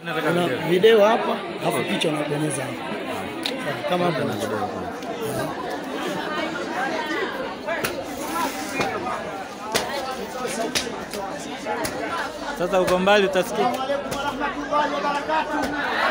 Kuna video hapa, alafu picha unabonyeza hapa. Sawa, Kama hapo unachukua. Sasa uko mbali utasikia. Assalamu alaikum warahmatullahi wabarakatuh.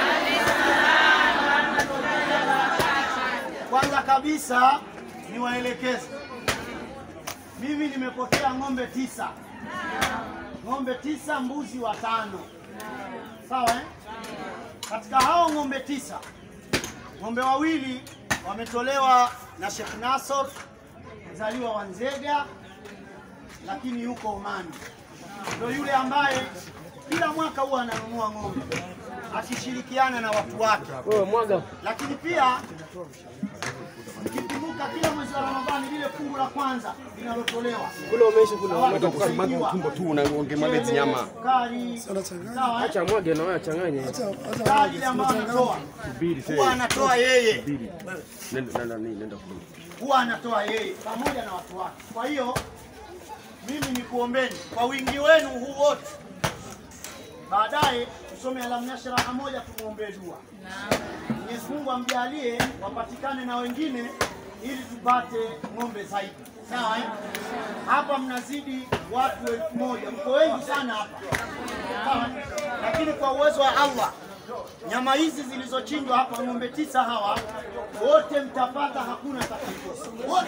Kwanza kabisa niwaelekeze, mimi nimepokea ng'ombe tisa, ng'ombe tisa, mbuzi watano, sawa eh? Katika hao ng'ombe tisa, ng'ombe wawili wametolewa na Sheikh Nasor, mzaliwa wa Nzega, lakini yuko Omani ndio yule ambaye kila mwaka huwa ananunua ng'ombe akishirikiana na watu wake. Lakini pia ikikumbuka kila mwezi wa Ramadhani lile fungu la kwanza linalotolewa Kule umeisha kule. Watu Mwaga kusaidiwa. tumbo tu unaongemwaga hizi nyama. sukari, sawa eh? Acha mwage na wewe achanganye. sukari ile ambayo anatoa huwa anatoa yeye, Nenda nenda nenda kule. huwa anatoa yeye pamoja na watu wake. Kwa hiyo mimi nikuombeni kwa wingi wenu huu wote, baadaye tusome alam nashraha moja, tumwombee dua. Mwenyezi Mungu amjalie wapatikane na wengine ili tupate ng'ombe zaidi. Sawa eh? Hapa mnazidi watu elfu moja, mko wengi sana hapa. Sawa eh? Lakini kwa uwezo wa Allah nyama hizi zilizochinjwa hapa, ng'ombe tisa hawa wote mtapata, hakuna atakayekosa wote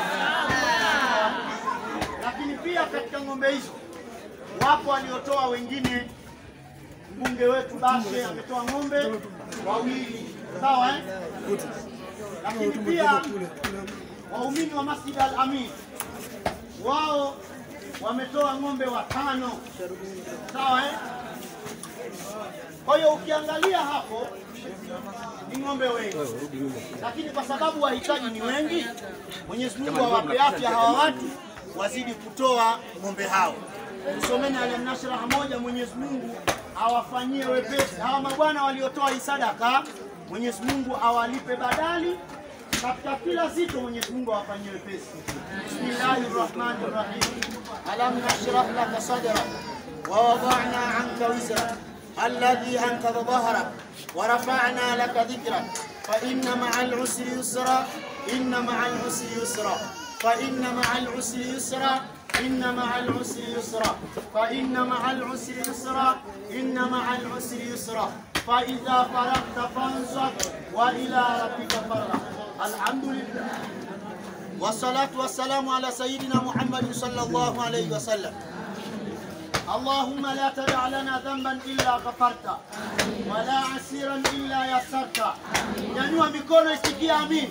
lakini pia katika ng'ombe hizo wapo waliotoa wengine. Mbunge wetu Bashe ametoa ng'ombe wawili, sawa eh? Lakini pia waumini wa Masjid Al Amin wao wametoa ng'ombe watano, sawa eh? Kwa hiyo ukiangalia hapo ni ng'ombe wengi, lakini kwa sababu wahitaji ni wengi, Mwenyezi Mungu awape afya hawa watu wazidi kutoa ng'ombe hao. Tusomeni Alam Nashraha moja, Mwenyezi Mungu awafanyie wepesi hawa mabwana waliotoa hii sadaka. Mwenyezi Mungu awalipe badali katika kila zito, Mwenyezi Mungu awafanyie wepesi. Bismillahir Rahmanir Rahim. Alam nashrah laka sadrak wa wada'na 'anka wizrak alladhi anqadha dhahrak wa rafa'na laka dhikrak fa inna ma'al usri yusra inna ma'al usri yusra فإن مع العسر يسرا إن مع العسر يسرا فإن مع العسر يسرا إن مع العسر يسرا فإذا فرغت فانصب وإلى ربك فارغب الحمد لله والصلاة والسلام على سيدنا محمد صلى الله عليه وسلم اللهم لا تدع لنا ذنبا إلا غفرته ولا عسيرا إلا يسرته nyanyua mikono isikia amin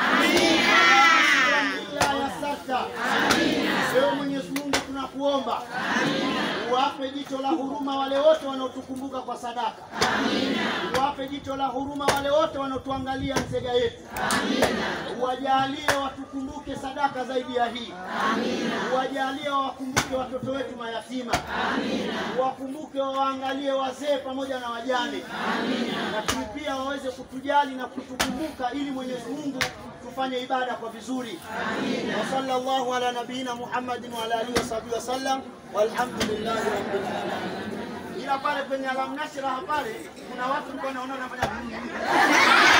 illa yasarta ewe mwenyezi mungu tunakuomba uwape jicho la huruma wale wote wanaotukumbuka kwa sadaka uwape jicho la huruma wale wote wanaotuangalia nzega yetu uwajalie watukumbuke sadaka zaidi ya hii uwajalie wawakumbuke watoto wetu mayatima uwakumbuke wawaangalie wazee pamoja na wajane lakini pia waweze kutujali na kutukumbuka ili Mwenyezi Mungu tufanye ibada kwa vizuri. Wa sallallahu ala nabiyina Muhammadin wa ala alihi wasahbihi wasallam walhamdulillahi rabbil alamin. Ila pale kwenye alam nashraha pale kuna watu mko naona wanafanya